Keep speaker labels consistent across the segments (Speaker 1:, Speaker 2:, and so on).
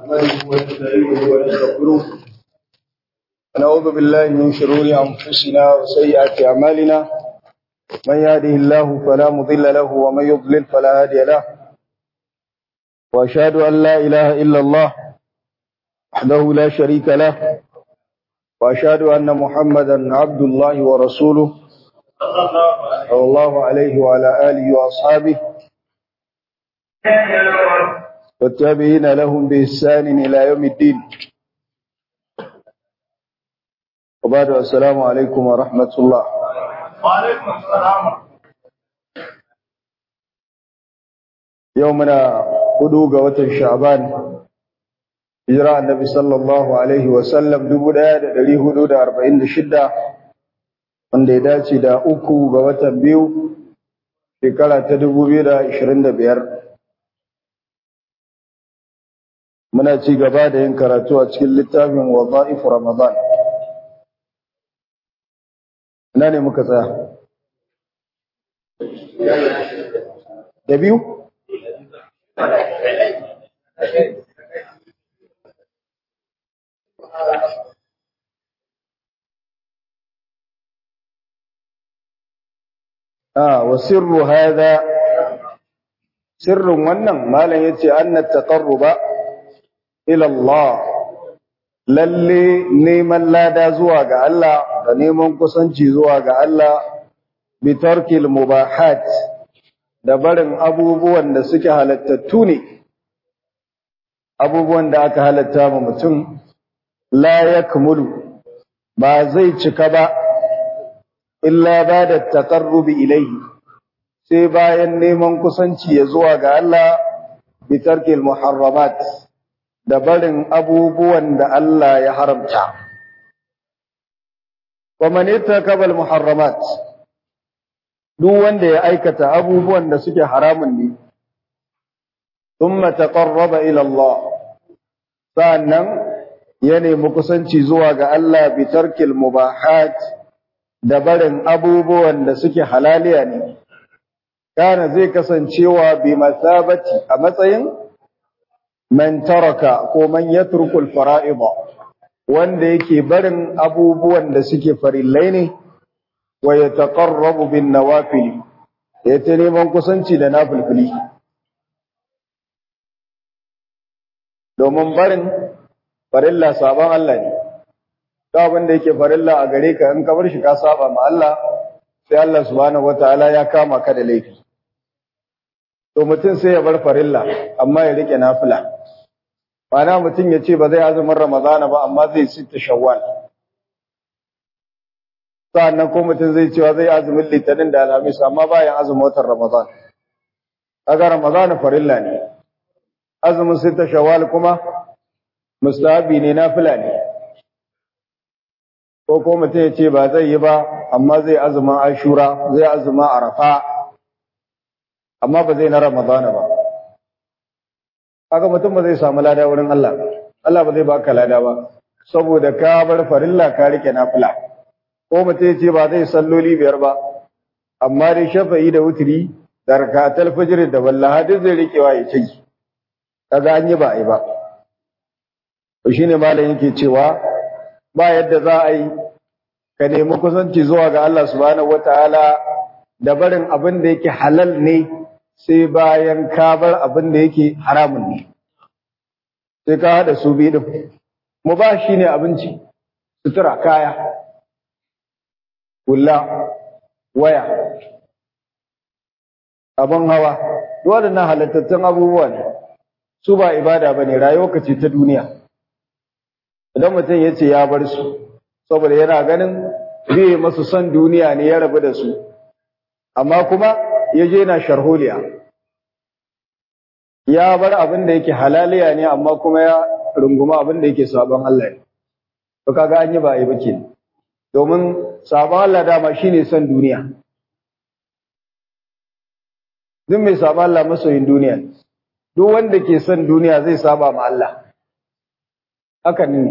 Speaker 1: نحمده ونستعينه ونستغفره ونعوذ بالله من شرور أنفسنا وسيئات أعمالنا من يهده الله فلا مضل له ومن يضلل فلا هادي له وأشهد أن لا إله إلا الله وحده لا شريك له وأشهد أن محمدا عبد الله ورسوله صلى الله عليه وعلى آله وأصحابه والتابعين لهم بإحسان إلى يوم الدين وبعد السلام عليكم ورحمة الله
Speaker 2: وعليكم السلام
Speaker 1: يومنا قدوغ وتر شعبان hijira annabi sallallahu alaihi wasallam dubu ɗaya da ɗari hudu da arba'in da shidda wanda ya dace da uku ga watan biyu shekara ta dubu biyu da ashirin da biyar muna ci gaba da yin karatu a cikin littafin wadha'if ramadan ina ne muka tsaya da biyu Ah, wa sirru hadha sirrun wannan malam yace anna taqarruba ila Allah lalle neman lada zuwa ga Allah da neman kusanci zuwa ga Allah bi tarkil mubahat da barin abubuwan da suke halattattu ne abubuwan da aka halatta ma mutum la yakmulu ba zai cika ba illa ba da taƙarrubi ilaihi sai bayan neman kusanci ya zuwa ga Allah bitarkil muharramat da barin abubuwan da Allah ya haramta. Wa man kabal muharramat duk wanda ya aikata abubuwan da suke haramun ne thumma taqarraba ila Allah sannan ya nemi kusanci zuwa ga Allah bitarkil mubahat da barin abubuwan da suke halaliya ne, kana zai kasancewa bi masabati a matsayin man taraka ko man yatrukul fara'ida wanda yake barin abubuwan da suke farillai ne wa yataqarrabu bin nawafil ya ta neman kusanci da nafilfili domin barin farilla sabon Allah ne ta abin da yake farilla a gare ka in ka bar shi ka saba ma Allah sai Allah subhanahu wataala ya kama ka da laifi to mutum sai ya bar farilla amma ya rike nafila Mana mutum ya ce ba zai azumin Ramadana ba amma zai sita Shawwal sa'annan ko mutum zai cewa zai azumin Litinin da Alhamis amma bayan azumin watan Ramadan kaga Ramadana farilla ne azumin sita Shawwal kuma mustahabi ne nafila ne ko ko mutum ya ce ba zai yi ba amma zai azumin ashura zai azumin arafa amma ba zai na ramadana ba haka mutum ba zai samu lada wurin Allah Allah ba zai baka lada ba saboda ka bar farilla ka rike nafila ko mutum ya ce ba zai salloli biyar ba amma dai shafa'i da wutiri da rakatul fajr da wallaha duk zai rikewa ya ci kaga an yi ba ai ba to shine malam yake cewa ba yadda za a yi ka nemi kusanci zuwa ga Allah subhanahu wataala da barin abin da yake halal ne sai bayan ka bar abin da yake haramun ne sai ka hada su biyu din mu ba shi ne abinci sutura kaya kula waya abin hawa duk waɗannan halattattun abubuwa ne su ba ibada bane rayuwa ce ta duniya idan mutum ya ce ya bar su saboda yana ganin zai masu son duniya ne ya rabu da su amma kuma ya je na sharholiya ya bar abin da yake halaliya ne amma kuma ya runguma abin da yake sabon Allah ne to kaga an yi ba ai bake domin sabon Allah dama shine son duniya duk mai sabon Allah masoyin duniya duk wanda ke son duniya zai saba ma Allah haka ne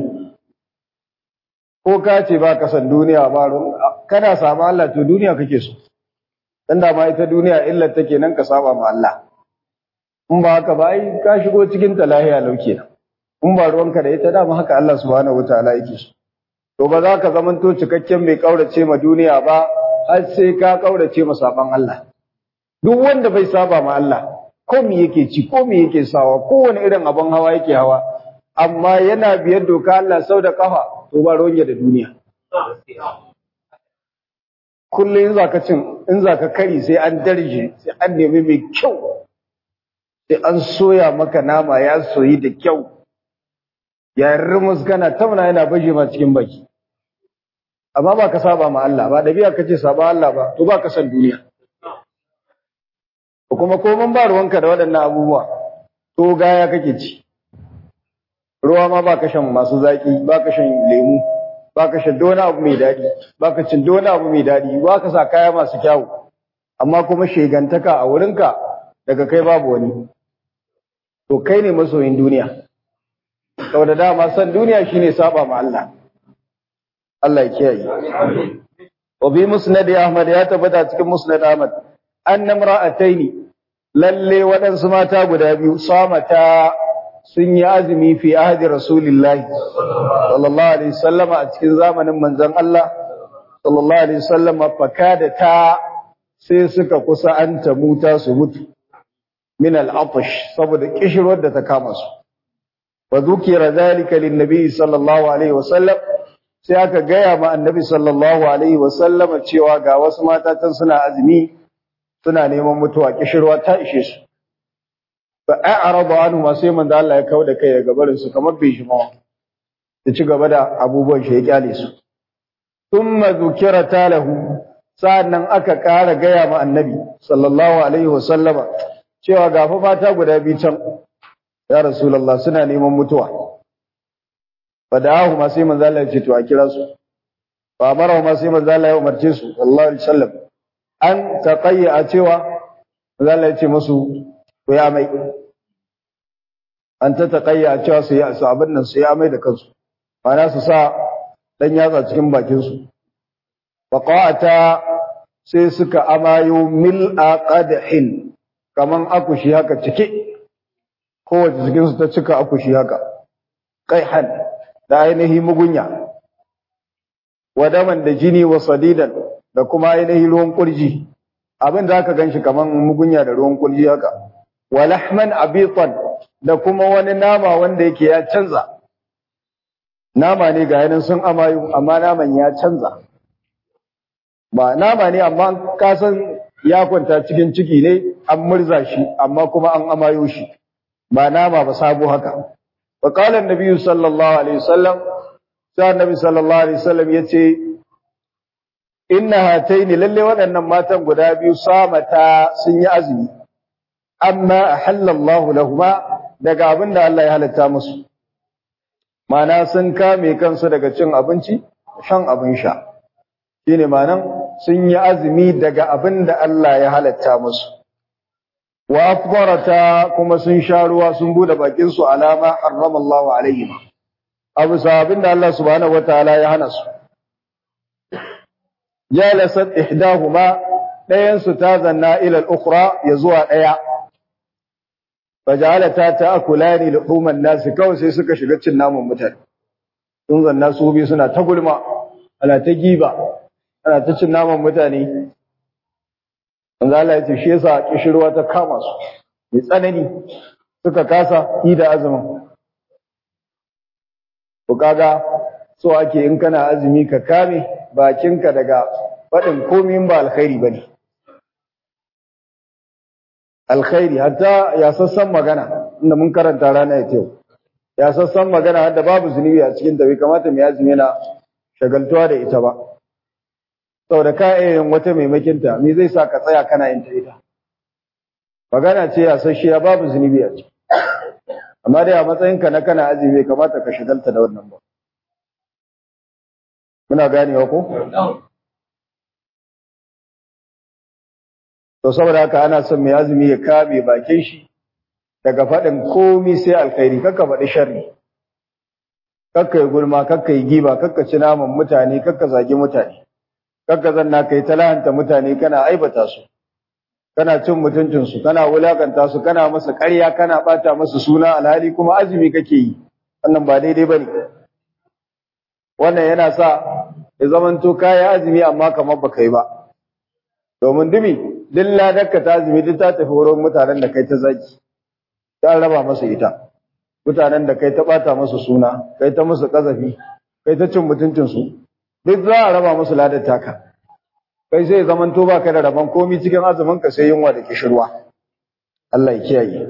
Speaker 1: ko ka ce ba ka san duniya ba kana saba Allah to duniya kake so dan da ma ita duniya illar take nan ka saba ma Allah in ba haka ba ai ka shigo cikin ta lahiya lauke in ba ruwanka da ita dama haka Allah subhanahu wataala yake so to ba za ka zamanto cikakken mai kaurace ma duniya ba har sai ka kaurace ma saban Allah duk wanda bai saba ma Allah ko me yake ci ko me yake sawa kowane irin abin hawa yake hawa amma yana biyar doka Allah sau da kafa to ba ruwan da duniya kullum in zaka cin in zaka kari sai an darje sai an nemi mai kyau sai an soya maka nama ya soyi da kyau ya rumus kana tauna yana baje ma cikin baki amma ba ka saba ma Allah ba dabi'a kace saba Allah ba to ba ka san duniya kuma koman ba ruwanka da waɗannan abubuwa to gaya kake ci ruwa ma ba ka shan masu zaki ba ka shan lemu ba ka shan wani abu mai daɗi ba ka cin wani abu mai daɗi ba ka sa kaya masu kyawu amma kuma shegantaka a wurinka daga kai babu wani to kai ne masoyin duniya saboda dama san duniya shine saba ma Allah Allah ya kiyaye wa bi musnad Ahmad ya tabbata cikin musnad Ahmad anna imra'ataini lalle waɗansu mata guda biyu samata sun yi azumi fi ahdi rasulillahi sallallahu alaihi wasallama a cikin zamanin manzon Allah sallallahu alaihi wasallama fakada ta sai suka kusa an ta muta su mutu min al-atash saboda kishirwar da ta kama su wa dhukira dhalika lin-nabi sallallahu alaihi wasallam sai aka gaya ma annabi sallallahu alaihi wasallama cewa ga wasu mata tan suna azumi suna neman mutuwa kishirwa ta ishe su fa a'radu anhu ma sai manzo Allah ya kawo da kai daga barin su kamar bai shi mawa ya ci gaba da abubuwan shi ya kyale su thumma dhukira talahu sa'annan aka ƙara gaya ma annabi sallallahu alaihi wasallama cewa ga fa mata guda biyu can ya rasulullah suna neman mutuwa fa da'ahu ma sai manzo Allah ya ce to a kira su fa amara ma sai manzo Allah ya umarce su sallallahu alaihi wasallam an taqayya cewa manzo Allah ya ce musu ko ya mai an ta taƙayya cewa su yi su abin nan su yi amai da kansu mana su sa ɗan yatsa cikin bakinsu faƙa'ata sai suka amayo mil'a qadhin kaman akushi haka cike kowace cikinsu ta cika akushi haka qaihan da ainihi mugunya wadaman da jini wa sadidan da kuma ainihi ruwan kurji abin da aka ganshi kaman mugunya da ruwan kurji haka wa lahman abitan da kuma wani nama wanda yake ya canza nama ne ga yanin sun amayu amma naman ya canza ba nama ne amma ka san ya kwanta cikin ciki ne an murza shi amma kuma an amayo shi ba nama ba sabo haka wa qala an-nabi sallallahu alaihi wasallam sai annabi sallallahu alaihi wasallam yace inna hataini lalle waɗannan matan guda biyu samata sun yi azumi amma ahallallahu lahuma daga abin da Allah ya halatta musu mana sun kame kansu daga cin abinci shan abin sha shine manan sun yi azumi daga abin da Allah ya halatta musu wa afdarata kuma sun sha ruwa sun bude bakin su alama harrama Allah alaihim abu sabin da Allah subhanahu wataala ya hana su jalasat ihdahuma dayan su ta zanna ila al-ukhra ya zuwa daya fajalata ta'kulani luhuman nas kawai sai suka shiga cin naman mutane sun zanna su bi suna ta gulma ana ta giba ana ta cin naman mutane manzo Allah ya ce shi yasa kishirwa ta kama su mai tsanani suka kasa yi da azumin to kaga so ake in kana azumi ka kame bakinka daga faɗin komai ba alkhairi bane alkhairi hatta ya sassan magana inda mun karanta rana ya yau ya sassan magana hadda babu zunubi a cikin ta bai kamata mai azumi yana shagaltuwa da ita ba saboda ka yin wata maimakin ta me zai sa ka tsaya kana yin ta ita magana ce ya sashiya babu zunubi a ciki amma dai a matsayinka na kana azumi bai kamata ka shagalta da wannan ba muna ganewa ko to saboda haka ana son mai azumi ya kame bakin shi daga faɗin komi sai alkhairi kakka faɗi sharri kakka yi gulma kakka yi giba kakka ci naman mutane kakka zagi mutane kakka zanna kai talahanta mutane kana aibata su kana cin mutuncinsu kana wulakanta su kana masa ƙarya kana ɓata masa suna alhali kuma azumi kake yi wannan ba daidai bane wannan yana sa ya zamanto kayi azumi amma kamar baka yi ba domin dumi duk ladarka ta azumi duk ta tafi wurin mutanen da kai ta zaki ta raba masa ita mutanen da kai ta bata masa suna kai ta musu kazafi kai ta cin mutuncin su duk za a raba musu ladar taka kai sai zaman to baka da rabon komi cikin azumin ka sai yunwa da kishirwa Allah ya kiyaye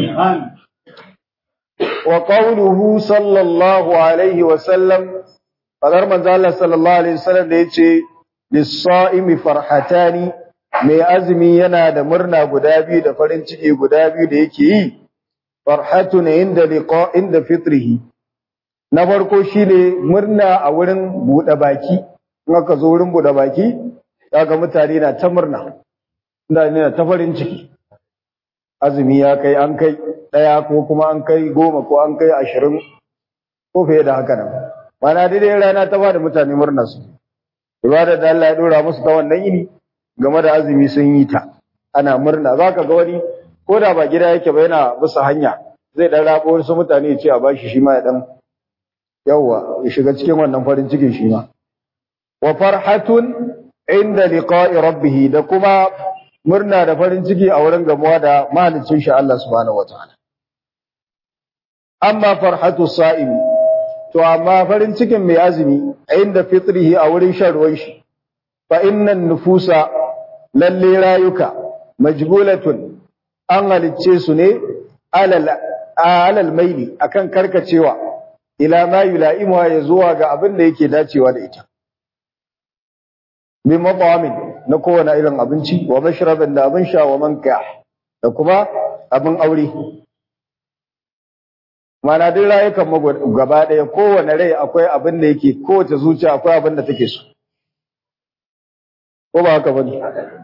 Speaker 1: wa qawluhu sallallahu alaihi wa sallam fadar manzo Allah sallallahu alaihi wasallam da yace lis-sa'imi farhatani mai azumi yana da murna guda biyu da farin ciki guda biyu da yake yi farhatun inda liqa inda fitrihi na farko shine murna a wurin bude baki in aka zo wurin bude baki kaga mutane na ta murna mutane na ta farin ciki azumi ya kai an kai daya ko kuma an kai goma ko an kai ashirin ko fiye da haka nan mana daidai rana ta bada mutane murna su ibada da Allah ya dora musu ta wannan yini game da azumi sun yi ta ana murna zaka ga wani ko da ba gida yake ba yana bisa hanya zai dan rabo wasu mutane ya ce a bashi shi ma ya dan yawa ya shiga cikin wannan farin cikin shi ma wa farhatun inda liqa'i rabbih da kuma murna da farin ciki a wurin gamuwa da mahaliccin shi Allah subhanahu wataala amma farhatu sa'imi to amma farin cikin mai azumi inda fitrihi a wurin shan ruwan shi fa innan nufusa lalle rayuka majbulatun an halicce su ne alal alal maili akan karkacewa ila ma yula'imuha ya zuwa ga abin da yake dacewa da ita min matawamin na kowane irin abinci wa mashrabin da abin sha wa manka da kuma abin aure mana duk rayukan mu gaba ɗaya kowane rai akwai abin da yake kowace zuciya akwai abin da take so ko ba haka bane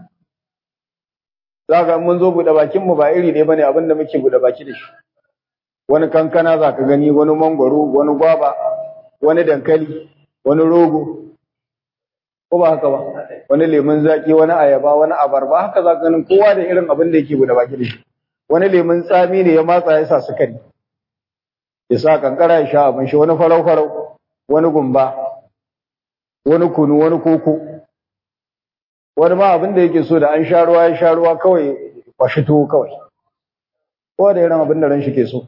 Speaker 1: zaka mun zo buɗe bakin mu ba iri ne bane abin da muke buɗe baki da shi wani kankana zaka gani wani mangwaro wani gwaba wani dankali wani rogo ko ba haka ba wani lemun zaki wani ayaba wani abarba haka zaka ganin kowa da irin abin da yake buɗe baki da shi wani lemun tsami ne ya matsa ya sa sukari ya sa kankara ya sha abin shi wani farau farau wani gumba wani kunu wani koko wani ma abin da yake so da an sha ruwa ya sha ruwa kawai kwashi tuwo kawai kowa da irin abin da ran shi ke so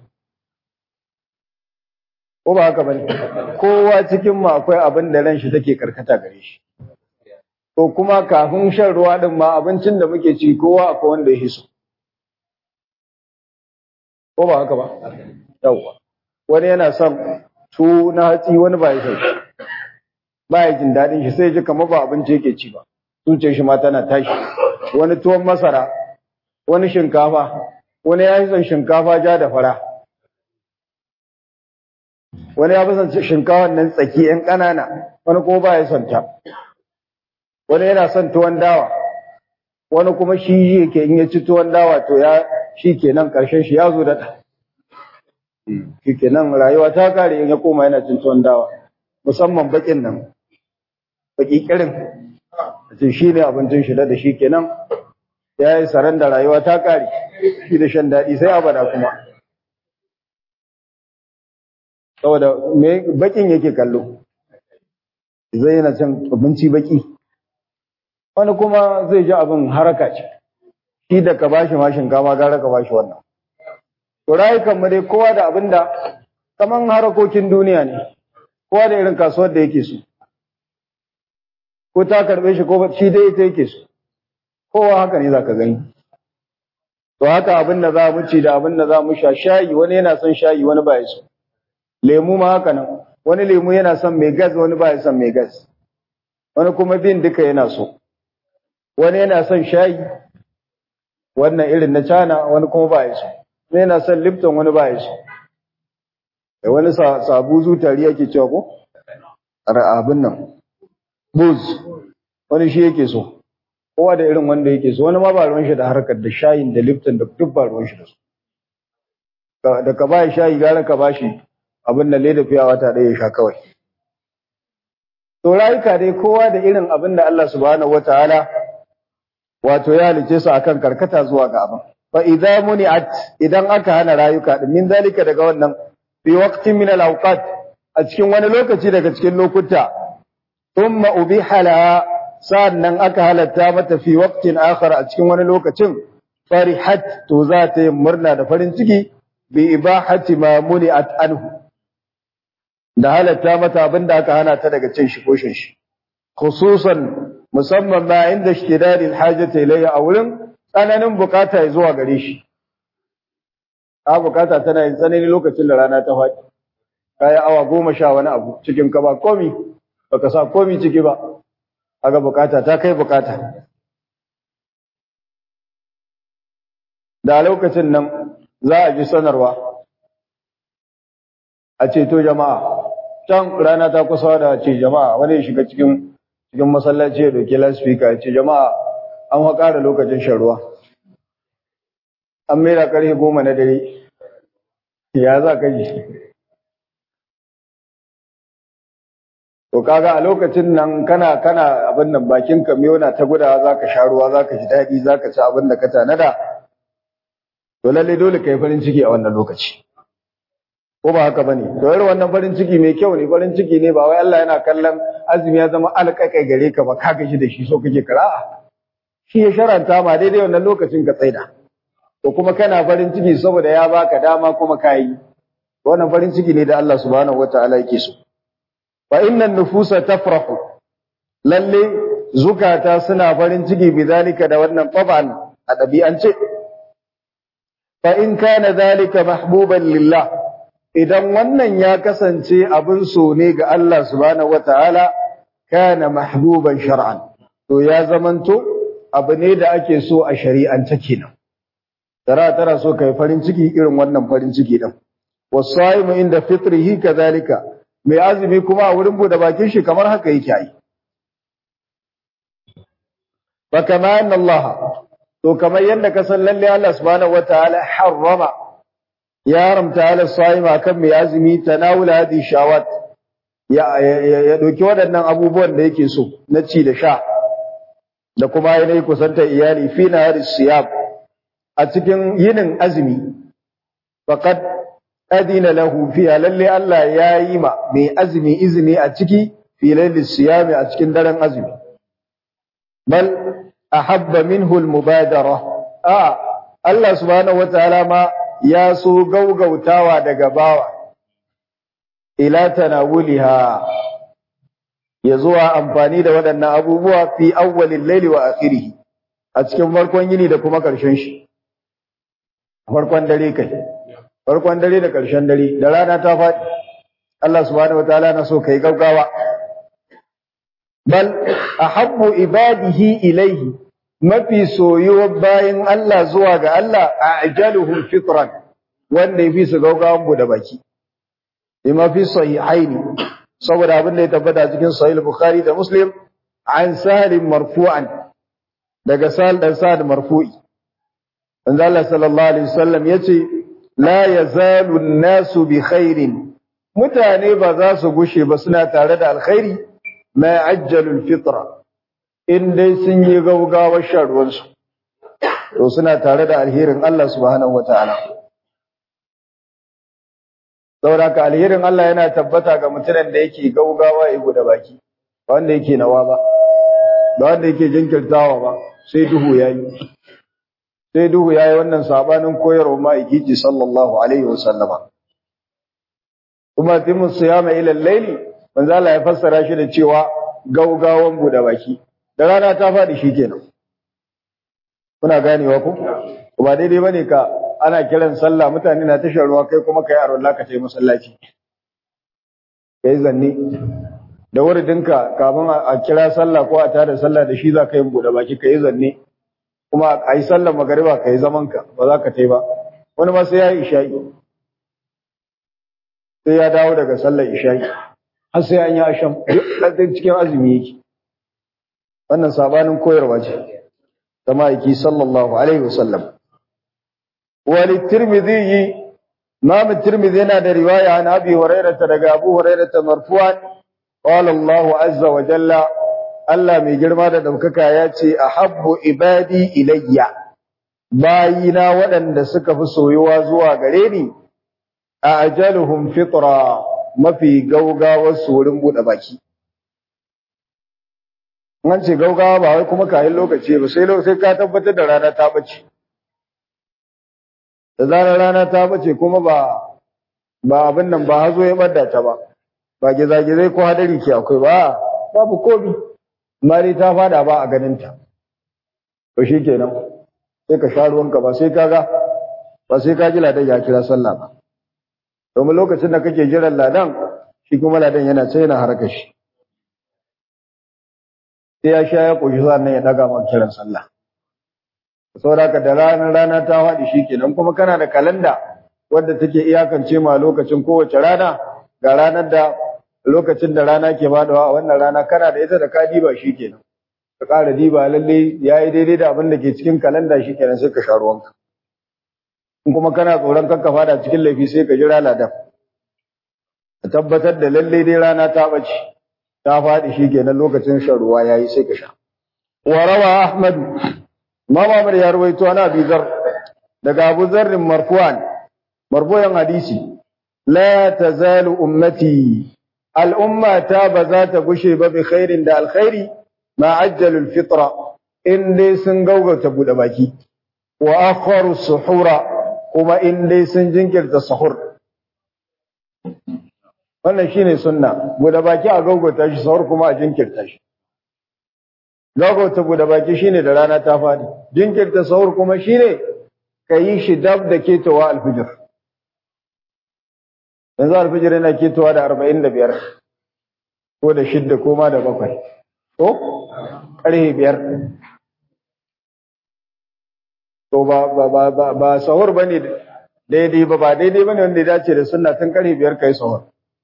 Speaker 1: ko ba haka bane kowa cikin mu akwai abin da ran shi take karkata gare shi to kuma kafin shan ruwa din ma abincin da muke ci kowa akwai wanda ya hiso ko ba haka ba yawwa wani yana son tuwo na hatsi wani ba ya son shi ba ya jin daɗin shi sai ji kamar ba abinci yake ci ba zuciyar shi ma tana tashi wani tuwon masara wani shinkafa wani ya yi son shinkafa ja da fara wani ya fi son shinkafan nan tsaki yan ƙanana wani kuma ba ya son ta wani yana son tuwon dawa wani kuma shi yake in ya ci tuwon dawa to ya shi kenan ƙarshen shi ya zo da ta shi kenan rayuwa ta kare in ya koma yana cin tuwon dawa musamman bakin nan baki kirin ce shi ne abincin shi da shi kenan ya yi saran da rayuwa ta kare shi da shan daɗi sai abada kuma saboda me bakin yake kallo zai yana cin abinci baki wani kuma zai ji abin haraka ce shi da ka bashi ma shinkafa gara ka bashi wannan to rayukan mu dai kowa da abin da kaman harakokin duniya ne kowa da irin kasuwar da yake so ko ta karbe shi ko shi dai ita yake so kowa haka ne zaka gani to haka abin da za mu ci da abin da za mu sha shayi wani yana son shayi wani ba ya so lemu ma haka nan wani lemu yana son mai gas wani ba ya son mai gas wani kuma bin duka yana so wani yana son shayi wannan irin na cana wani kuma ba ya so wani yana son lipton wani ba ya so da wani sabu zutari yake cewa ko abin nan buz wani shi yake so kowa da irin wanda yake so wani ma ba ruwan shi da harkar da shayin da lipton da duk ba ruwan shi da su da ka ba shayi gara ka ba shi abin da leda fiya wata ɗaya ya sha kawai to rayuka dai kowa da irin abin da Allah subhanahu wataala wato ya halice su akan karkata zuwa ga abin fa idza muni'at idan aka hana rayuka din min zalika daga wannan fi waqtin min al-awqat a cikin wani lokaci daga cikin lokuta thumma ubiha laha sannan aka halatta mata fi waqtin akhar a cikin wani lokacin farihat to za ta yi murna da farin ciki bi ibahati ma muni'at anhu da halatta mata abinda aka hana ta daga cin shi ko shin shi khususan musamman ma inda ishtidadil hajati ilayya a wurin tsananin bukata ya zuwa gare shi ta bukata tana yin tsanani lokacin da rana ta faɗi kayi awa goma sha wani abu cikin ka ba komi baka sa komi ciki ba aga bukata ta kai bukata da lokacin nan za a ji sanarwa a ce to jama'a can rana ta kusa da ce jama'a wani ya shiga cikin cikin masallaci ya doke loudspeaker ya ce jama'a an haƙa da lokacin shan ruwa an mera ƙarfe goma na dare ya za ka ji to kaga a lokacin nan kana kana abin nan bakin ka na ta gudawa za ka sha ruwa za ka ji daɗi za ka ci abin da ka tanada to lalle dole ka yi farin ciki a wannan lokaci ko ba haka bane to irin wannan farin ciki mai kyau ne farin ciki ne ba wai Allah yana kallon azumi ya zama alƙaƙai gare ka ba ka gaji da shi so kake kara'a shi ya sharanta ma daidai wannan lokacin ka tsaida to kuma kana farin ciki saboda ya baka dama kuma ka yi wannan farin ciki ne da Allah subhanahu wataala yake so fa innan nufusa tafrahu lalle zukata suna farin ciki bidalika da wannan taban a ɗabi'ance fa in kana zalika mahbuban lillah idan wannan ya kasance abin so ne ga Allah subhanahu wataala kana mahbuban shar'an to ya zamanto abu ne da ake so a shari'ance kenan tara tara so kai farin ciki irin wannan farin ciki din wasaimu inda fitrihi kadhalika mai azumi kuma a wurin bude bakin shi kamar haka yake yi fa kama anna Allah to kamar yadda ka san lalle Allah subhanahu wataala harrama ya haramta ala sa'ima kan mai azumi tanawula hadi shawat ya ya doki waɗannan abubuwan da yake so na ci da sha da kuma yanayi kusanta iyali fi nahari siyab a cikin yinin azumi faqad adina lahu fiha lalle Allah ya yi ma mai azumi izini a ciki fi laili siyami a cikin daren azumi bal ahabba minhu al-mubadara a Allah subhanahu wataala ma ya so gaugautawa daga bawa ila tanawuliha ya zuwa amfani da waɗannan abubuwa fi awwalil laili wa akhirih a cikin farkon yini da kuma ƙarshen shi farkon dare kai farkon dare da ƙarshen dare da rana ta faɗi Allah subhanahu wataala na so kai gaugawa bal ahabbu ibadihi ilaihi mafi soyuwar bayan Allah zuwa ga Allah a ajaluhum fitran wanda yafi su gaugawan bude baki bima fi sahihaini saboda abin da ya tabbata cikin sahih bukhari da muslim an salim marfu'an daga sal dan sa'ad marfu'i manzo Allah sallallahu alaihi wasallam yace la yazalu an-nasu bi khairin mutane ba za su gushe ba suna tare da alkhairi ma ajjalul fitra in dai sun yi gaugawar shan ruwansu to suna tare da alherin Allah subhanahu wataala saboda ka alherin Allah yana tabbata ga mutumin da yake gaugawa ya guda baki ba wanda yake nawa ba ba wanda yake jinkirtawa ba sai duhu yayi sai duhu yayi wannan sabanin koyarwa ma'aikiji sallallahu alaihi wasallama kuma timu siyama ila al-layli manzo Allah ya fassara shi da cewa gaugawan bude baki da rana ta faɗi shikenan kuna ganewa ko ba daidai bane ka ana kiran sallah mutane na tashar ruwa kai kuma kai aron laka tai masallaci kai zanni da wuridinka kafin a kira sallah ko a tada sallah da shi za ka yi bude baki kai zanni kuma a yi sallar magariba ka yi zaman ka ba za ka tai ba wani ma sai ya yi isha'i sai ya dawo daga sallar isha'i har sai an yi asham duk cikin azumi yake wannan sabanin koyarwa ce ta ma'aiki sallallahu alaihi wasallam wali tirmidhi imam tirmidhi yana da riwaya an abi hurairah daga abu hurairah marfu'an qala Allahu azza wa jalla Allah mai girma da daukaka ya ce ahabbu ibadi ilayya bayina waɗanda suka fi soyuwa zuwa gare ni a ajaluhum fitra mafi gaugawar su wurin buɗe baki an ce gaugawa ba wai kuma kayan lokaci ba sai sai ka tabbatar da rana ta bace da zarar rana ta bace kuma ba ba abin nan ba hazo ya bada ta ba ba gizagizai ko hadari ke akwai ba babu komi mari ta fada ba a ganin ta to shikenan sai ka sha ruwanka ba sai kaga ba sai ka ji ladan ya kira sallah ba domin lokacin da kake jiran ladan shi kuma ladan yana sai yana harkar shi sai ya sha ya koshi sannan ya daga maka kiran sallah saboda ka da ranar rana ta faɗi shikenan kuma kana da kalanda wadda take iyakance ma lokacin kowace rana ga ranar da lokacin da rana ke faɗuwa a wannan rana kana da ita da ka diba shikenan ka ƙara diba lalle yayi daidai da abin da ke cikin kalanda shikenan sai ka sha ruwanka in kuma kana tsoron kanka fada cikin laifi sai ka jira ladan ka tabbatar da lalle dai rana ta bace ta faɗi shikenan lokacin shan ruwa yayi sai ka sha wa rawa ahmad imam ahmad ya rawaito ana bi zar daga abu zarrin marfu'an marfu'an hadisi la tazalu ummati al'umma ta ba za ta gushe ba bi khairin da alkhairi ma ajjalul fitra in dai sun gaugauta bude baki wa akharu suhura kuma in dai sun jinkirta sahur wannan shine sunna bude baki a gaugauta shi sahur kuma a jinkirta shi gaugauta bude baki shine da rana ta fadi jinkirta sahur kuma shine kayi shi dab da ketowa alfijir yanzu alfijir yana ketowa da arba'in da biyar ko da shidda ko ma da bakwai ko ƙarfe biyar to ba ba ba ba ba sahur bane daidai ba ba daidai bane wanda ya dace da sunna tun ƙarfe biyar kai sahur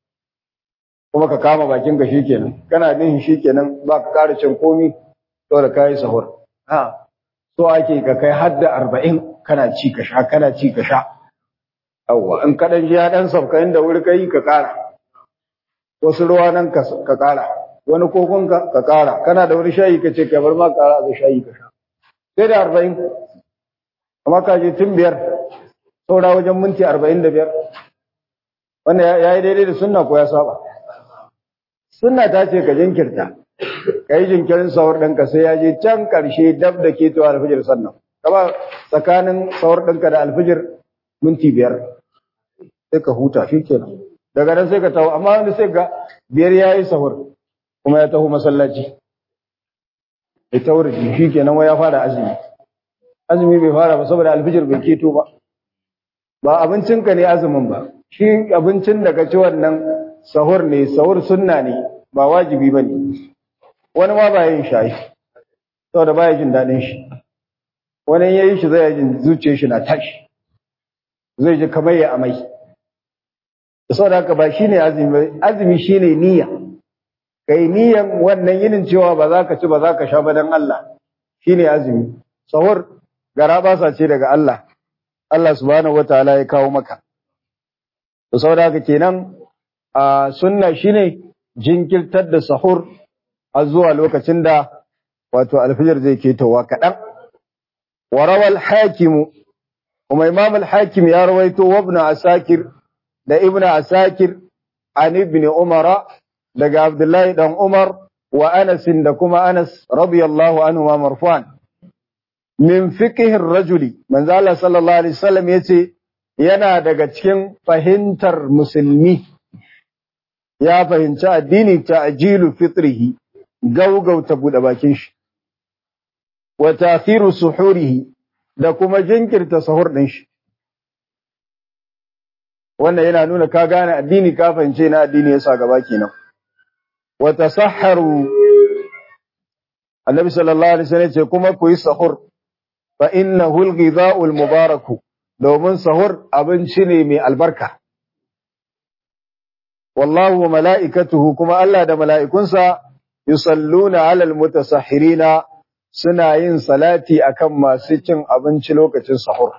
Speaker 1: kuma ka kama bakin ka shikenan kana nihin shikenan ba ka ƙara cin komi saboda kai sahur ha so ake ka kai har da arba'in kana ci ka sha kana ci ka sha yawwa in ka dan ji ya dan sauka inda wuri kai ka ƙara wasu ruwa nan ka ƙara wani kokon ka ka ƙara kana da wani shayi ka ce ka bar ma ƙara da shayi ka sha sai da arba'in amma ka je tun biyar saura wajen minti arba'in da biyar wanda ya yi daidai da sunna ko ya saba sunna ta ce ka jinkirta ka yi jinkirin sahur ɗinka sai ya je can ƙarshe dab da ke tuwa alfijir sannan kama tsakanin sahur ɗinka da alfijir minti biyar sai ka huta shi kenan daga nan sai ka taho amma wani sai ga biyar ya yi sahur kuma ya taho masallaci ya taho shi kenan wai ya fara azumi azumi bai fara ba saboda alfijir bai keto ba ba abincinka ne azumin ba shi abincin da ka ci wannan sahur ne sahur sunna ne ba wajibi ba ne wani ma ba yin shayi saboda ba ya jin daɗin shi wani ya yi shi zai jin zuciyar shi na tashi zai ji kamar ya amai saboda haka ba shine azumi ba azumi shine niyya kai niyyan wannan yinin cewa ba za ka ci ba za ka sha ba dan Allah shine azumi sahur gara basa ce daga Allah Allah subhanahu wataala ya kawo maka to saboda haka kenan a sunna shine jinkirtar da sahur a zuwa lokacin da wato alfijir zai ketowa kaɗan warawa al-hakimu kuma imam al-hakim ya rawaito wa ibn asakir da ibn asakir an ibn umara daga abdullahi dan umar wa anas da kuma anas radiyallahu anhu ma marfu'an min fiqhi rajuli manzo Allah sallallahu alaihi wasallam yace yana daga cikin fahimtar musulmi ya fahimci addini ta'jilu fitrihi gaugauta bude bakin shi wa ta'khiru suhurihi da kuma jinkirta sahur din shi wannan yana nuna ka gane addini ka fahimce na addini yasa gaba kenan wa tasahharu annabi sallallahu alaihi wasallam ce kuma ku yi sahur fa innahu al-ghidha'u al-mubarak domin sahur abinci ne mai albarka wallahu wa mala'ikatuhu kuma Allah da mala'ikunsa yusalluna 'alal mutasahhirina suna yin salati akan masu cin abinci lokacin sahur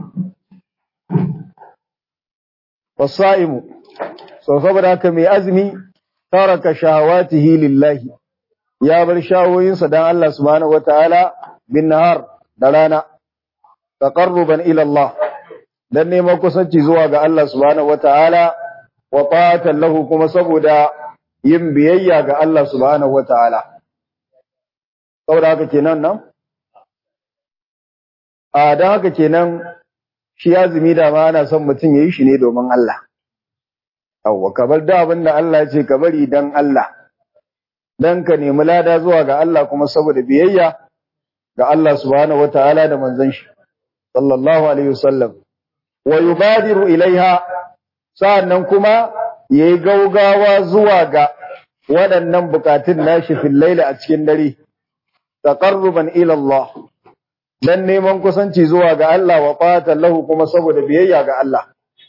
Speaker 1: wasaimu so saboda haka mai azumi taraka shahawatihi lillahi ya bar shawoyinsa dan Allah subhanahu wataala bin nahar da rana taqarruban ila Allah dan neman kusanci zuwa ga Allah subhanahu wataala wa ta'atan lahu kuma saboda yin biyayya ga Allah subhanahu wataala saboda haka kenan nan a dan haka kenan shi azumi da ma ana son mutum yayi shi ne domin Allah yawwa ka bar da abin da Allah ya ce ka bari dan Allah dan ka nemi lada zuwa ga Allah kuma saboda biyayya ga Allah subhanahu wataala da manzon shi sallallahu alaihi wasallam wa yubadiru ilaiha sa'annan kuma yayi gaugawa zuwa ga waɗannan bukatun nashi fil laili a cikin dare taqarruban ila Allah dan neman kusanci zuwa ga Allah wa fatan lahu kuma saboda biyayya ga Allah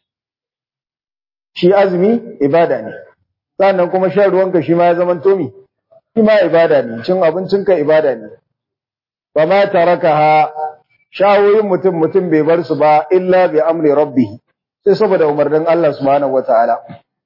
Speaker 1: shi azumi ibada ne sannan kuma shan ruwanka shi ma ya zama tomi shi ma ibada ne cin abincinka ibada ne ba ma tarakaha shawoyin mutum mutum bai bar su ba illa bi amri rabbih sai saboda umarnin Allah subhanahu wataala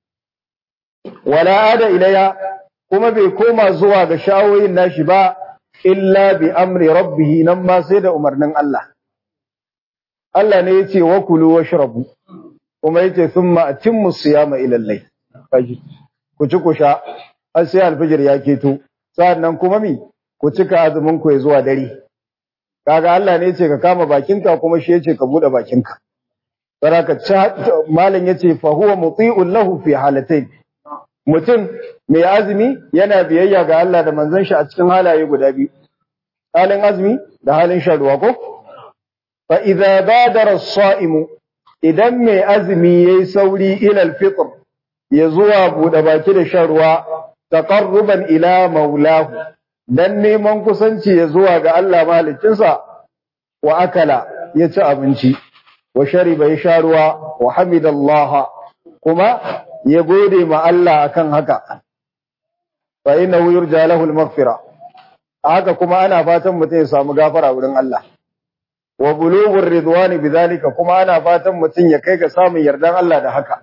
Speaker 1: wala ada ilayya kuma bai koma zuwa ga shawoyin nashi ba illa bi amri rabbih nan ma sai da umarnin Allah Allah ne yace wa kulu washrabu kuma yace thumma atimmu siyama ila al-layl ku ci ku sha har sai alfijir ya keto sannan kuma mi ku cika azumin ku ya zuwa dare kaga Allah ne yace ka kama bakinka kuma shi yace ka bude bakinka saraka malam yace fa huwa muti'un lahu fi halatayn mutum mai azumi yana biyayya ga Allah da manzon shi a cikin halaye guda biyu halin azumi da halin shan ruwa ko fa idza badara as-sa'imu idan mai azumi yayi sauri ila al-fitr ya zuwa bude baki da shan ruwa taqarruban ila maulahu dan neman kusanci ya zuwa ga Allah mahaliccinsa wa akala ya ci abinci wa shariba ya sha ruwa wa hamidallah kuma ya gode ma Allah akan haka fa innahu yurja lahu al-maghfira haka kuma ana fatan mutum ya samu gafara wurin Allah wa bulughur ridwani bidhalika kuma ana fatan mutum ya kai ga samun yardan Allah da haka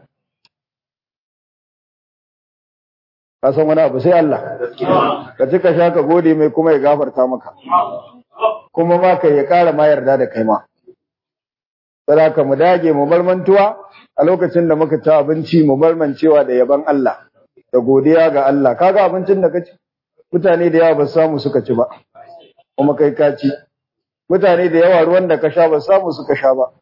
Speaker 1: ka san wani abu sai Allah ka ci ka sha ka gode mai kuma ya gafarta maka kuma ma kai ya ƙara ma yarda da kai ma saboda mu dage mu barmantuwa a lokacin da muka ci abinci mu barmancewa da yaban Allah da godiya ga Allah kaga abincin da kaci mutane da yawa ba samu suka ci ba kuma kai ka ci mutane da yawa ruwan da ka sha ba samu suka sha ba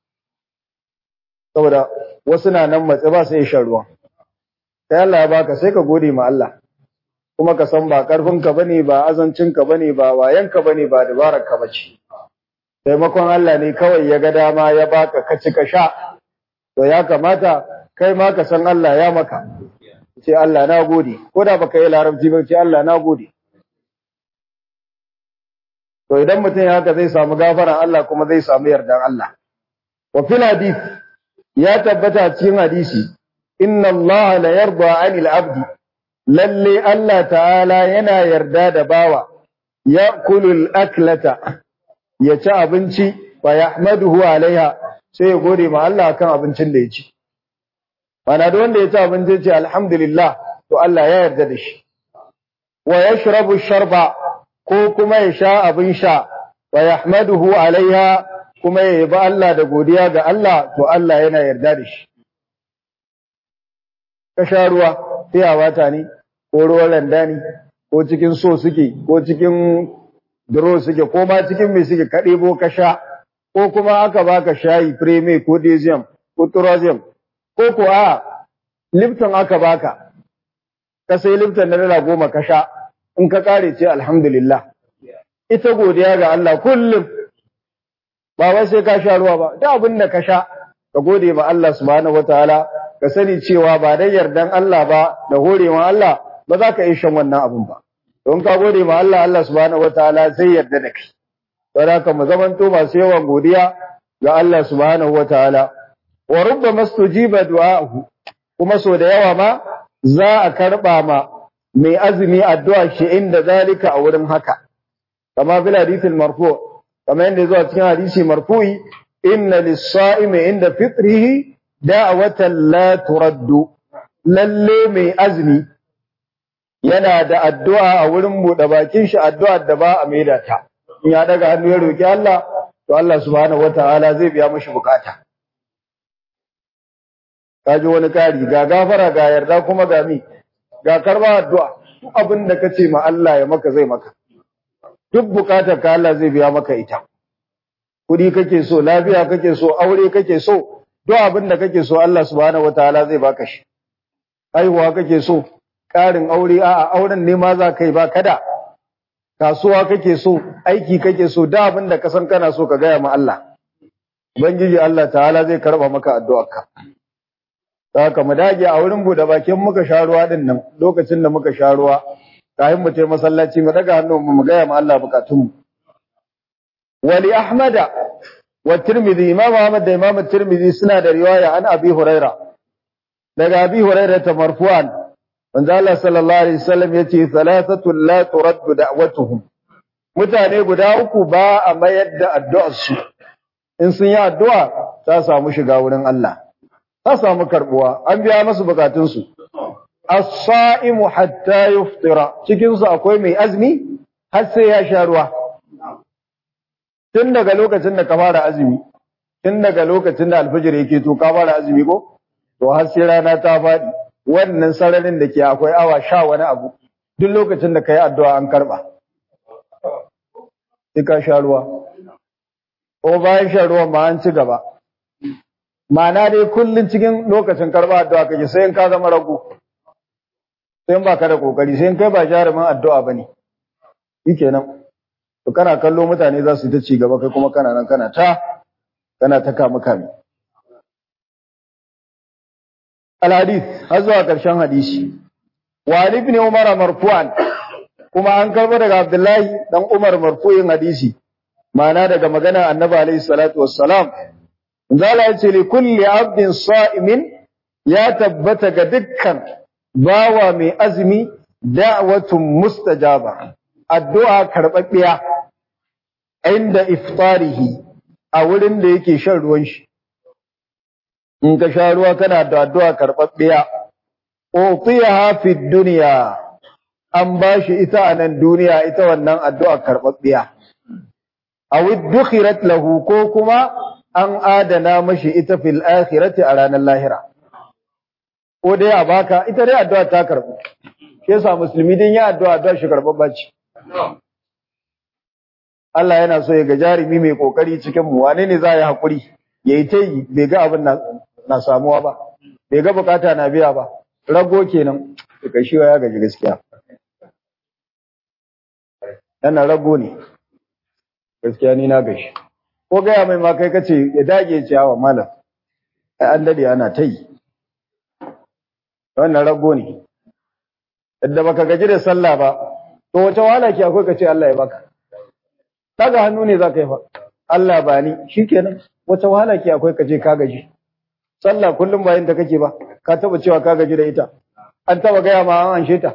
Speaker 1: saboda wasu na nan matse ba sai shan ruwan sai Allah ya baka sai ka gode ma Allah kuma ka san ba karfinka bane ba azancinka bane ba wayanka bane ba dabararka bace taimakon Allah ne kawai ya ga dama ya baka ka ci ka sha to ya kamata kai ma ka san Allah ya maka ce Allah na gode ko da baka yi larabci ba ce Allah na gode to idan mutum ya haka zai samu gafaran Allah kuma zai samu yardan Allah wa fil hadith ya tabbata cikin hadisi inna Allah la yarda 'anil 'abdi lalle Allah ta'ala yana yarda da bawa ya'kulul aklata ya ci abinci fa yahmaduhu 'alaiha sai ya gode ma Allah akan abincin da ya ci mana da wanda ya ci abinci ya ce alhamdulillah to Allah ya yarda da shi wa yashrabu sharba ko kuma ya sha abin sha wa yahmaduhu 'alaiha kuma ya yabi Allah da godiya ga Allah to Allah yana yarda da shi ka sha ruwa tiyawa ta ne ko ruwan randa ne ko cikin so suke ko cikin duro suke ko ma cikin mai suke ka ɗebo ka sha ko kuma aka baka shayi preme ko desium ko turosium ko ko a lipton aka baka ka sai lipton na dala goma ka sha in ka kare ce alhamdulillah ita godiya ga Allah kullum ba wai sai ka sha ruwa ba da abin da ka sha ka gode ma Allah subhanahu wataala ka sani cewa ba dai yardan Allah ba da horewa Allah ba za ka yi shan wannan abin ba don ka gode ma Allah Allah subhanahu wataala zai yarda da kai don haka mu zamanto masu yawan godiya ga Allah subhanahu wataala wa rubbama stujiba du'a'uhu kuma so da yawa ma za a karba ma mai azumi addu'a shi inda zalika a wurin haka kama bil hadithil marfu kama yanda zuwa cikin hadisi marfu'i inna lis-sa'imi inda fitrihi da'watan la turaddu lalle mai azumi yana da addu'a a wurin buɗe bakin shi addu'a da ba a maida ta in ya daga hannu ya roki Allah to Allah subhanahu wataala zai biya mashi bukata ka ji wani kari ga gafara ga yarda kuma ga mi ga karba addu'a duk abin da kace ma Allah ya maka zai maka duk bukatar ka Allah zai biya maka ita kudi kake so lafiya kake so aure kake so duk abin da kake so Allah subhanahu wataala zai baka shi haihuwa kake so ƙarin aure a'a auren ne ma za ka yi ba kada kasuwa kake so aiki kake so da abin da ka san kana so ka gaya ma Allah ubangiji Allah ta'ala zai karba maka addu'arka haka mu dage a wurin bude bakin muka sha ruwa din nan lokacin da muka sha ruwa kafin mu je masallaci mu daga hannu mu gaya ma Allah bukatunmu wali ahmada wa tirmidhi imam ahmad da imam tirmidhi suna da riwaya an abi huraira daga abi huraira ta marfu'an manzo Allah sallallahu alaihi wasallam yace thalathatu la turaddu da'watuhum mutane guda uku ba a mayar da addu'ar su in sun yi addu'a ta samu shiga wurin Allah ta samu karbuwa an biya masu bukatun su as-sa'imu hatta yuftira cikin su akwai mai azumi har sai ya sha ruwa tun daga lokacin da ka fara azumi tun daga lokacin da alfajir yake to ka fara azumi ko to har sai rana ta faɗi wannan sararin da ke akwai awa sha wani abu duk lokacin da ka yi addu'a an karɓa sai ka sha ruwa ko bayan shan ruwan ma an ci gaba ma'ana dai kullum cikin lokacin karɓa addu'a kake sai in ka zama rago sai in ba ka da kokari sai in kai ba jarumin addu'a ba ne shi kenan to kana kallo mutane za su yi ta ci gaba kai kuma kana nan kana ta kana ta kama kame al-hadith har zuwa ƙarshen hadisi wa ibn umar marfu'an kuma an karbo daga abdullahi dan umar marfu'in hadisi ma'ana daga magana annabi alayhi salatu wassalam zala yace li kulli abdin sa'imin ya tabbata ga dukkan bawa mai azumi da'watun mustajaba addu'a karbabbiya inda iftarihi a wurin da yake shan ruwan shi in ka sha ruwa kana da addu'a karɓaɓɓiya, utiyaha fi duniya, an ba shi ita a nan duniya ita wannan addu'a karɓaɓɓiya. A dukhirat lahu ko kuma an adana mashi ita fil akhirati a ranar lahira. Ko dai a baka, ita dai addu'a ta karɓu. Ke sa musulmi din ya addu'a addu'a shi karɓaɓɓa ce. Allah yana so ya ga jarumi mai ƙoƙari cikin mu, wane ne za a yi haƙuri? Ya yi ta yi, bai ga abin na samuwa ba bai ga bukata na biya ba rago kenan daga shi ya gaji gaskiya yana rago ne gaskiya ni na gashi ko gaya mai ma kai kace ya dage ciyawa malam ai an dade ana ta yi wannan rago ne yadda baka gaji da sallah ba to wace wahala ke akwai kace Allah ya baka daga hannu ne zaka yi fa Allah ba ni shikenan wace wahala ke akwai kace ka gaji sallah kullum bayan da kake ba ka taba cewa ka gaji da ita an taba gaya ma an anshe ta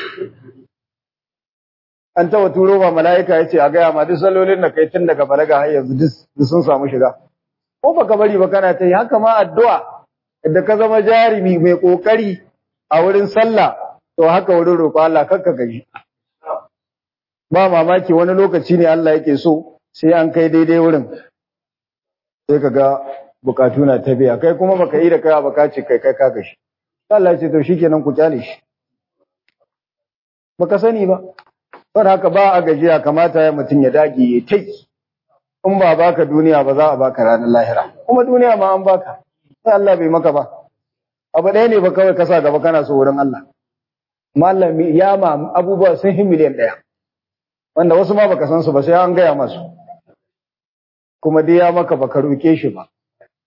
Speaker 1: an taba turo ma mala'ika yace a gaya ma duk sallolin da kai tun daga balaga har yanzu duk sun samu shiga ko baka bari ba kana ta yi haka ma addu'a da ka zama jarimi mai kokari a wurin sallah to haka wurin roƙo Allah kakka gaji ba mamaki wani lokaci ne Allah yake so sai an kai daidai wurin sai ka ga bukatu na ta biya kai kuma baka yi da kai baka ce kai kai ka gashi Allah ya ce to shikenan ku kyale shi baka sani ba don haka ba a gajiya kamata ya mutum ya dage ya tai in ba baka duniya ba za a baka ranar lahira kuma duniya ma an baka sai Allah bai maka ba abu ɗaya ne ba kawai ka sa gaba kana so wurin Allah mallam ya ma abubuwa sun hi miliyan ɗaya wanda wasu ma baka san su ba sai an gaya masu kuma dai ya maka baka roke shi ba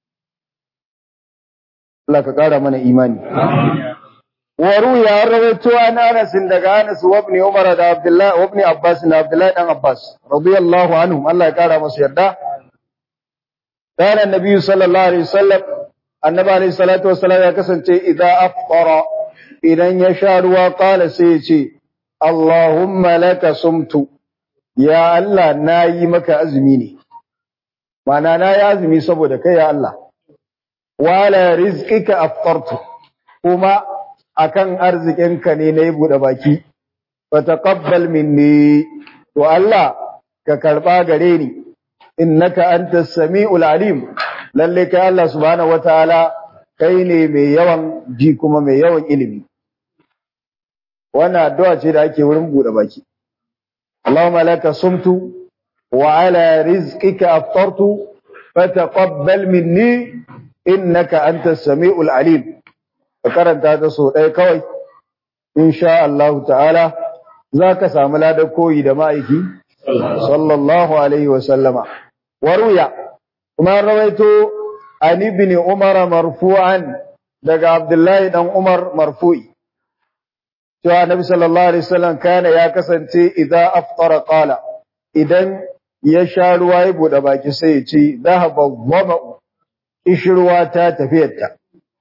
Speaker 1: Allah ka ƙara mana imani. Wa ruya an rawaito an Anas daga Anas wa ibn Umar da Abdullah wa ibn Abbas da Abdullah dan Abbas radiyallahu anhum Allah ya ƙara masa yarda. Kana Annabi sallallahu alaihi wasallam Annabi alaihi salatu wassalam ya kasance idan afqara idan ya sha ruwa qala sai ya ce Allahumma laka sumtu ya Allah nayi maka azumi ne. Ma'ana na yi azumi saboda kai ya Allah. wala rizqika aftartu kuma akan arzikinka ne nayi bude baki fa taqabbal minni to Allah ka karba gare ni innaka antas samiul alim lalle kai Allah subhanahu wataala kai ne mai yawan ji kuma mai yawan ilimi wannan addu'a ce da ake wurin bude baki Allahumma laka sumtu wa ala rizqika aftartu fataqabbal minni innaka antas samiul alim ka karanta ta so ɗaya kawai insha Allah ta'ala zaka samu ladar koyi da ma'aiki sallallahu alaihi wa sallama waruya kuma rawaito an ibn umar marfu'an daga abdullahi dan umar marfu'i cewa nabi sallallahu alaihi wasallam kana ya kasance idan aftara qala idan ya sha ruwa ya bude baki sai ya ce dhahaba dhama'u ishruwa ta tafiyarta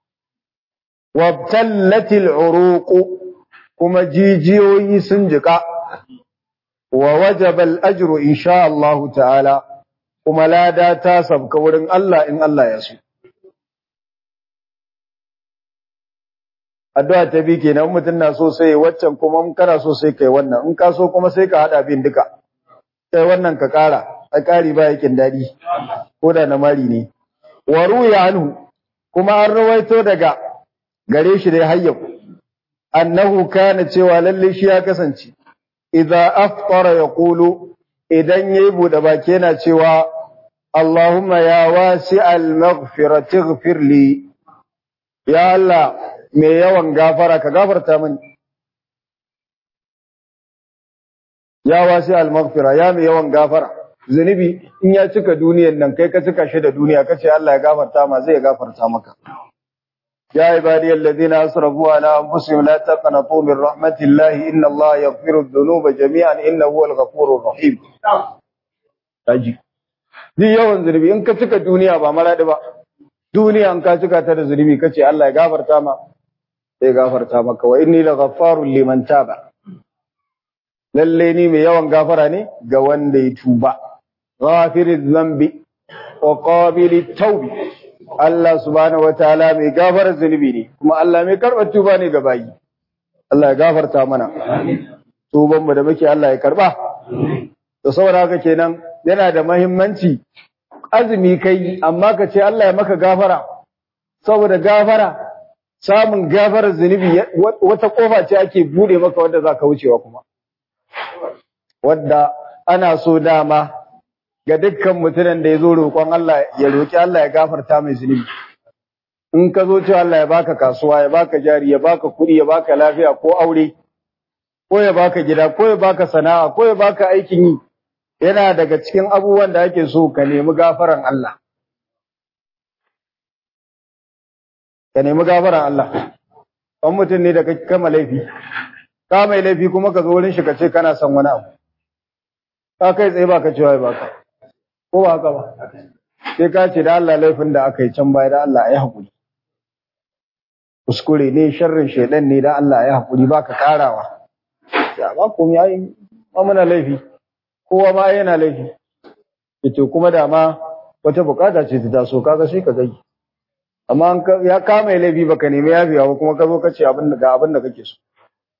Speaker 1: wabtallatil uruq kuma jijiyoyi sun jika wa wajaba al-ajru insha Allah ta'ala kuma lada ta sabka wurin Allah in Allah ya so addu'a ta bi kenan mutum na so sai waccan kuma in kana so sai kai wannan in ka so kuma sai ka hada bin duka sai wannan ka kara a kari ba yakin dadi ko da na mari ne wa ruya anhu kuma an rawaito daga gare shi dai hayyau annahu kana cewa lalle shi ya kasance idza aftara yaqulu idan yayi bude baki yana cewa Allahumma ya wasi'al maghfirati ighfir li ya Allah mai yawan gafara ka gafarta mini ya wasi'al maghfira ya mai yawan gafara zunubi in ya cika duniyan nan kai ka cika shi da duniya kace Allah ya gafarta ma zai gafarta maka يا عبادي الذين أسرفوا على أنفسهم لا تقنطوا من رحمة الله إن الله يغفر الذنوب جميعا إنه هو الغفور الرحيم أجي duk yawan zunubi in ka cika duniya ba maladi ba duniya in ka cika ta da zunubi kace Allah ya gafarta ma sai gafarta maka wa inni laghaffarun liman taba lalle ni mai yawan gafara ne ga wanda ya tuba ghafiriz dhanbi wa qabilit tawbi Allah subhanahu wataala mai gafarar zunubi ne kuma Allah mai karɓar tuba ne ga bayi Allah ya gafarta mana tuban mu da muke Allah ya karba to saboda haka kenan yana da muhimmanci azumi kai amma ka ce Allah ya maka gafara saboda gafara samun gafarar zunubi wata kofa ce ake bude maka wanda zaka wucewa kuma wadda ana so dama ga dukkan mutumin da ya zo roƙon Allah ya roƙi Allah ya gafarta mai zunubi in ka zo cewa Allah ya baka kasuwa ya baka jari ya baka kuɗi ya baka lafiya ko aure ko ya baka gida ko ya baka sana'a ko ya baka aikin yi yana daga cikin abubuwan da ake so ka nemi gafaran Allah ka nemi gafaran Allah kan mutum ne da ka kama laifi ka mai laifi kuma ka zo wurin shi ka ce kana son wani abu ka kai tsaye baka cewa ya baka ko ba haka ba sai ka ce da Allah laifin da aka yi can baya da Allah ya haƙuri kuskure ne sharrin shaidan ne da Allah ya haƙuri baka karawa ya ba ku ya yi ma muna laifi kowa ma yana laifi ito kuma da ma wata bukata ce ta taso kaga sai ka gai amma ya kama laifi baka nemi yafiya ba kuma ka zo ka ce abin da ga abin da kake so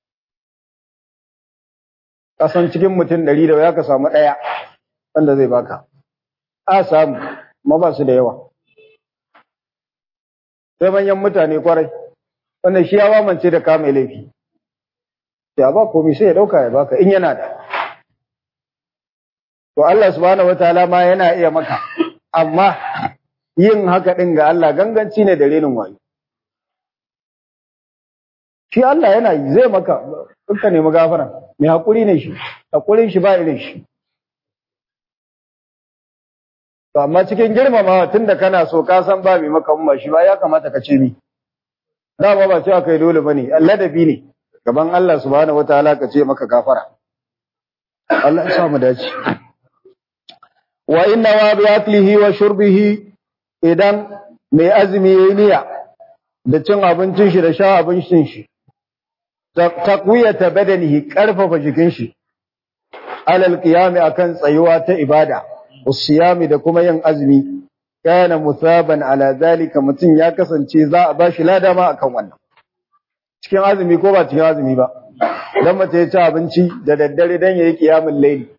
Speaker 1: kasan cikin mutum ɗari da ya ka samu ɗaya wanda zai baka a samu ma ba su da yawa sai manyan mutane kwarai wanda shi ya mamance da kama laifi ya ba komai sai ya dauka ya baka in yana da to Allah subhanahu wataala ma yana iya maka amma yin haka din ga Allah ganganci ne da renin wayo shi Allah yana yi zai maka dukkan ne magafara mai hakuri ne shi hakurin shi ba irin shi To amma cikin girmamawa tunda kana so ka san ba mai maka umma shi ba ya kamata ka ce ni. Dama ba cewa kai dole bane, ladabi ne. Gaban Allah subhanahu wataala ka ce maka gafara. Allah ya sa mu dace. Wa inna wa bi aklihi wa shurbihi idan mai azumi yayi niyya da cin abincin shi da sha abincin shi. Taqwiyata badanihi karfafa jikin shi. Alal qiyami akan tsayuwa ta ibada. usiyami da kuma yin azumi kana musaban ala zalika mutum ya kasance za a bashi lada ma akan wannan cikin azumi ko ba cikin azumi ba dan mace ya ci abinci da daddare dan yayi kiyamul layli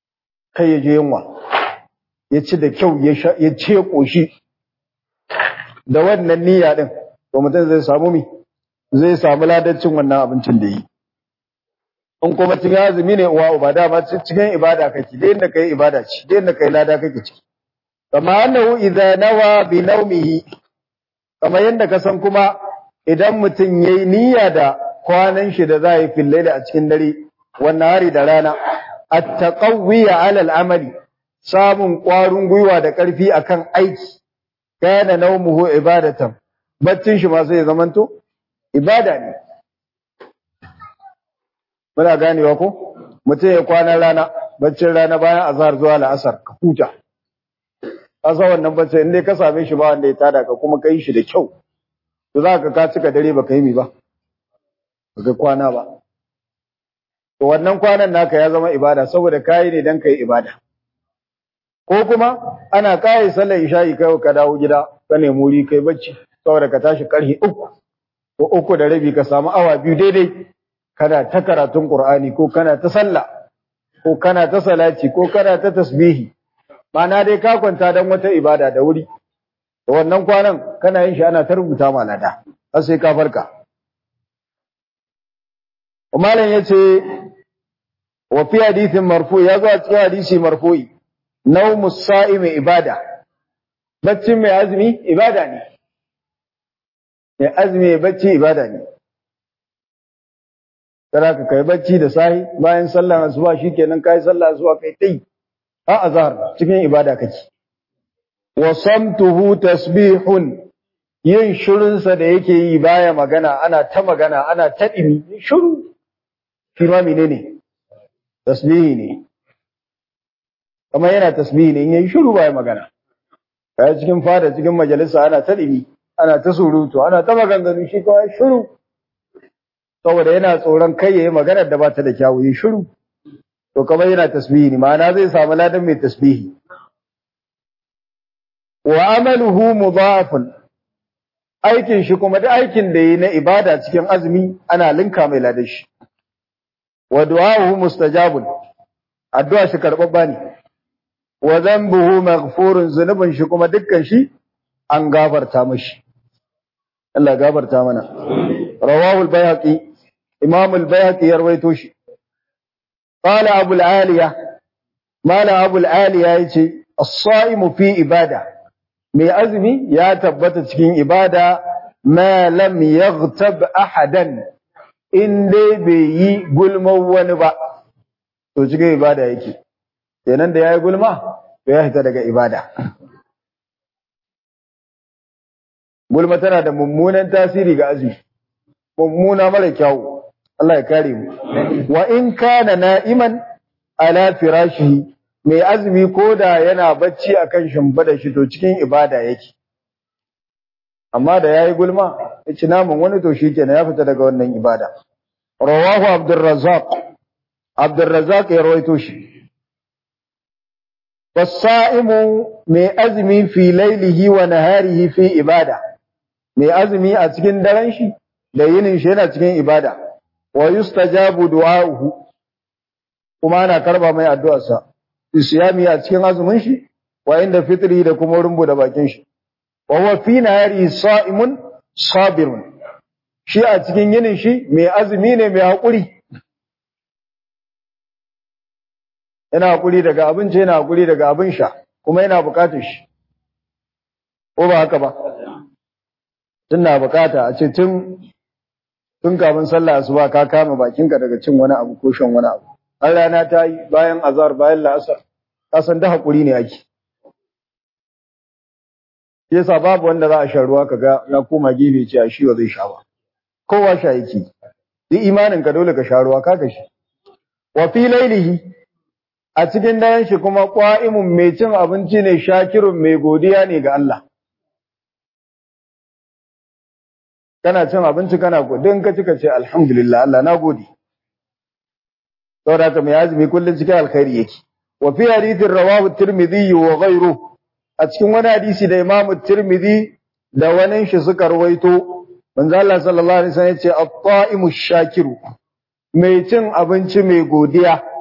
Speaker 1: kai ya je yunwa ya ci da kyau ya ya ce koshi da wannan niyya din to mutum zai samu mi zai samu ladacin wannan abincin da yi in kuma cikin azumi ne uwa uba dama cikin ibada kake da inda kai ibada ce da inda kai lada kake ciki kama annahu idza nawa bi nawmihi kama yanda ka san kuma idan mutum yayi niyya da kwanan shi da za yi fil a cikin dare wannan hari da rana at-taqawwi ala al-amali samun ƙwarin gwiwa da ƙarfi akan aiki kana nawmuhu ibadatan baccin shi ma sai ya zamanto ibada ne muna ganewa ko mutum ya kwana rana baccin rana bayan azhar zuwa la'asar ka huta kasa wannan bacci in dai ka same shi ba wanda ya tada ka kuma kai shi da kyau to za ka ka cika dare baka yi mi ba baka kwana ba to wannan kwanan naka ya zama ibada saboda kayi ne dan kai ibada ko kuma ana kai sallar isha'i kai ka dawo gida ka nemi wuri kai bacci saboda ka tashi karhi uku ko uku da rabi ka samu awa biyu daidai kana ta karatun Qur'ani ko kana ta sallah ko kana ta salati ko kana ta tasbihi Ma'ana dai ka kwanta dan wata ibada da wuri to wannan kwanan kana yin shi ana ta rubuta ma lada har sai ka farka Malam yace wa fi hadithin marfu ya zo a cikin hadisi marfu'i nawmu sa'imi ibada baccin mai azumi ibada ne mai azumi bacci ibada ne Kada ka kai bacci da sahi bayan sallar asuba shikenan kai sallar asuba kai tai a azhar cikin ibada kake wa samtuhu tasbihun yin shirun sa da yake yi baya magana ana ta magana ana ta dimi shiru shi ma menene tasbihi ne kamar yana tasbihi ne in yayi shiru baya magana kai cikin fada cikin majalisa ana ta dimi ana ta surutu ana ta maganganu shi kawai shiru saboda yana tsoron kai yayi magana da ba ta da kyawu yi shiru to kamar yana tasbihi ne ma'ana zai samu ladan mai tasbihi wa amaluhu mudhafun aikin shi kuma duk aikin da yi na ibada cikin azumi ana linka mai ladan shi wa du'ahu mustajabun addu'a shi karbabba ne wa dhanbuhu maghfurun zunubin shi kuma dukkan shi an gafarta mashi Allah gafarta mana rawahu al-bayhaqi imam al-bayhaqi ya rawaito shi قال أبو العالية ما لا أبو العالية يتي الصائم في إبادة mai azumi ya tabbata cikin ibada ma lam yaghtab ahadan in dai bai yi gulman wani ba to cikin ibada yake kenan da yayi gulma to ya fita daga ibada gulma tana da mummunan tasiri ga azumi mummuna mara kyau Allah ya kare mu wa in kana na'iman ala firashihi mai azumi koda yana bacci akan shimfida shi to cikin ibada yake amma da yayi gulma yace namun wani to shikenan ya fita daga wannan ibada rawahu abdurrazzaq abdurrazzaq ya rawaito shi wasaimu mai azumi fi lailihi wa naharihi fi ibada mai azumi a cikin daren shi da yinin shi yana cikin ibada wa yustajabu du'a'uhu kuma ana karba mai addu'arsa isyami a cikin azumin shi wa inda fitri da kuma rumbu da bakin shi wa huwa fi nahari sa'imun sabirun shi a cikin yinin shi mai azumi ne mai hakuri yana hakuri daga abinci yana hakuri daga abin sha kuma yana bukatar shi ko ba haka ba tun na bukata a ce tun tun kafin sallah asuba ka kama bakinka daga cin wani abu ko shan wani abu har rana ta yi bayan azhar bayan la'asar ka san da hakuri ne ake yasa babu wanda za a sha ruwa kaga na koma gefe ce a shi ba zai sha ba kowa sha yake duk imanin ka dole ka sha ruwa ka gashi wa fi lailihi a cikin daren shi kuma qa'imun mai cin abinci ne shakirun mai godiya ne ga Allah kana cin abinci kana godin ka cika ce alhamdulillah Allah na gode saboda haka mai azumi kullun cikin alkhairi yake wa fi hadithin rawahu tirmidhi wa ghayruhu a cikin wani hadisi da Imam Tirmidhi da wani shi suka rawaito manzo Allah sallallahu alaihi wasallam yace at-ta'imu shakiru mai cin abinci mai godiya